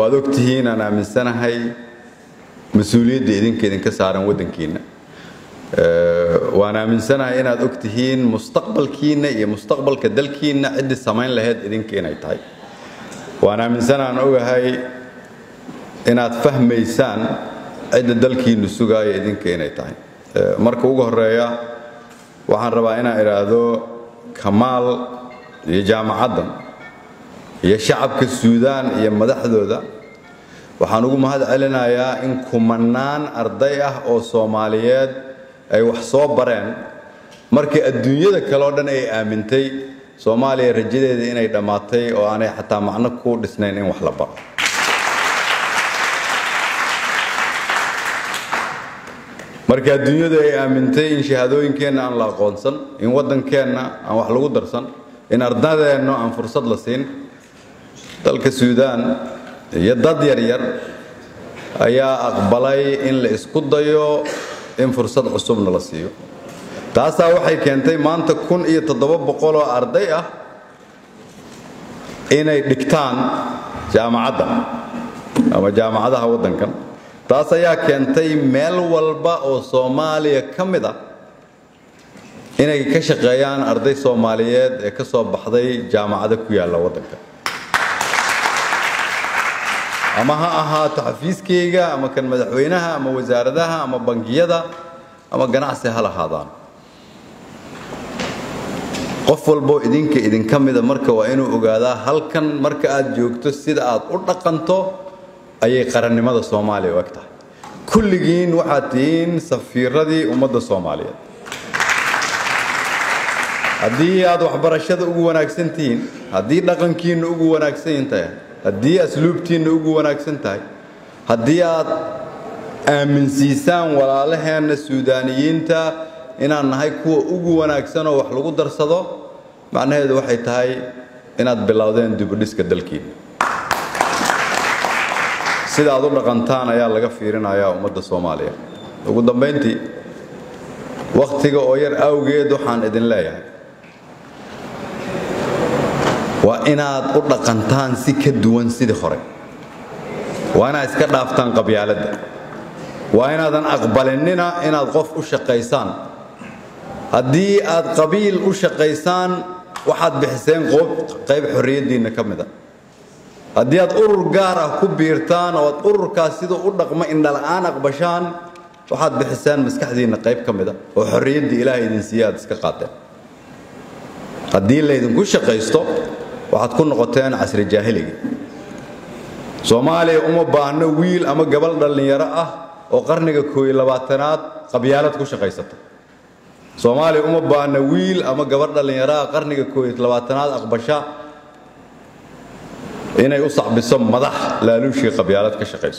waad ogtihiin aan aaminsanahay mas-uuliyadda idinka idinka saaran waddankiinna waan aaminsanahay inaad og tihiin mustaqbalkiinna iyo mustaqbalka dalkiinna ciddii samayn lahayd idinka inay tahay waan aaminsanaan ogahay inaad fahmaysaan cidda dalkiinnu sugaayo idinka inay tahay marka ugu horeeya waxaan rabaa inaan idhaahdo kamaal iyo jaamacaddan iyo shacabka suudaan iyo madaxdooda waxaan ugu mahad celinayaa in kumanaan arday ah oo soomaaliyeed ay wax soo bareen markii adduunyada kale oo dhan ay aamintay soomaaliya rajadeeda inay dhammaatay oo aanay xataa macno ku dhisnayn in wax la baro markii adduunyadu ay aamintay in shahaadooyinkeenna aan la aqoonsan in waddankeenna aan wax lagu darsan in ardadeenna aan fursad la siin dalka suudaan iyo dad yaryar ayaa aqbalay in la isku dayo in fursad cusubna la siiyo taasaa waxay keentay maanta kun iyo toddoba boqol oo arday ah inay dhigtaan jaamacadda ama jaamacadaha waddankan taas ayaa keentay meel walba oo soomaaliya ka mid ah inay ka shaqeeyaan arday soomaaliyeed ee ka soo baxday jaamacado ku yaalla waddanka ama ha ahaato xafiiskayga ama kan madaxweynaha ama wasaaradaha ama bangiyada ama ganacsi ha lahaadaan qof walboo idinka idinka mida marka waa inuu ogaadaa halkan marka aad joogto sida aad u dhaqanto ayay qarannimada soomaaliya u eg tahay kulligiin waxaad tihiin safiiradii ummadda soomaaliyeed haddii aad waxbarashada ugu wanaagsan tihiin haddii dhaqankiinna ugu wanaagsan tahay haddii asluubtiinna ugu wanaagsan tahay haddii aad aaminsiisaan walaalaheenna suudaaniyiinta inaan nahay kuwa ugu wanaagsan oo wax lagu darsado macnaheedu waxay tahay inaad bilowdeen dibudhiska dalkiinna sida aad u dhaqantaan ayaa laga fiirinayaa ummadda soomaaliya ugu dambayntii wakhtiga oo yar awgeed waxaan idin leeyahay waa inaad u dhaqantaan si ka duwan sidii hore waa inaad iska dhaaftaan qabyaaladda waa inaadan aqbalinina inaad qof u shaqaysaan haddii aad qabiil u shaqaysaan waxaad bixiseen qayb xorriyaddiinna ka mid a haddii aad urur gaar ah ku biirtaan oo aad ururkaas siduu u dhaqmo indhala'aan aqbashaan waxaad bixiseen maskaxdiinna qayb ka mid a oo xorriyaddii ilaahay idin siiya aad iska qaateen haddii laydinku shaqaysto waxaad ku noqoteen casri jaahiliga soomaaliya uma baahno wiil ama gabal dhallinyaro ah oo qarniga kooiyo labaatanaad qabyaalad ku shaqaysata soomaaliya uma baahno wiil ama gabar dhallinyaro ah qarniga kooiyo labaatanaad aqbasha inay u sacbiso madax laaluushii qabyaalad ka shaqayso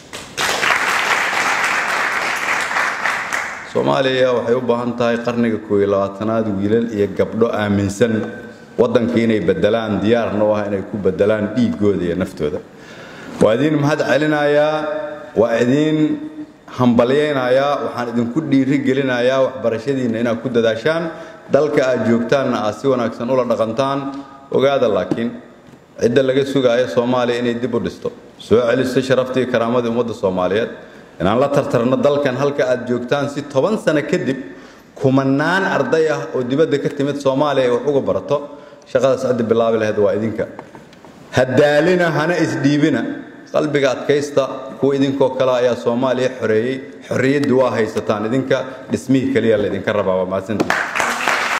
soomaaliya waxay u baahan tahay qarniga kooiyo labaatanaad wiilal iyo gabdho aaminsan waddanka inay bedelaan diyaarna u ah inay ku bedelaan dhiiggooda iyo naftooda waa idiin mahad celinayaa waa idiin hambalyaynayaa waxaan idinku dhiiri gelinayaa waxbarashadiinna inaad ku dadaashaan dalka aad joogtaanna aad si wanaagsan ula dhaqantaan ogaada laakiin cidda laga sugaayo soomaaliya inay dib u dhisto soo celiso sharaftii karaamadii ummadda soomaaliyeed inaan la tartarno dalkan halka aad joogtaan si toban sano kadib kumanaan arday ah oo dibadda ka timid soomaaliya ay wax uga barato shaqadaas ciddi bilaabi lahayd waa idinka hadaalina hana isdhiibina qalbiga adkaysta kuwa idinkoo kale ayaa soomaaliya xoreeyey xorriyaddu waa haysataan idinka dhismihii keliya laydinka rabaa waa mahadsantii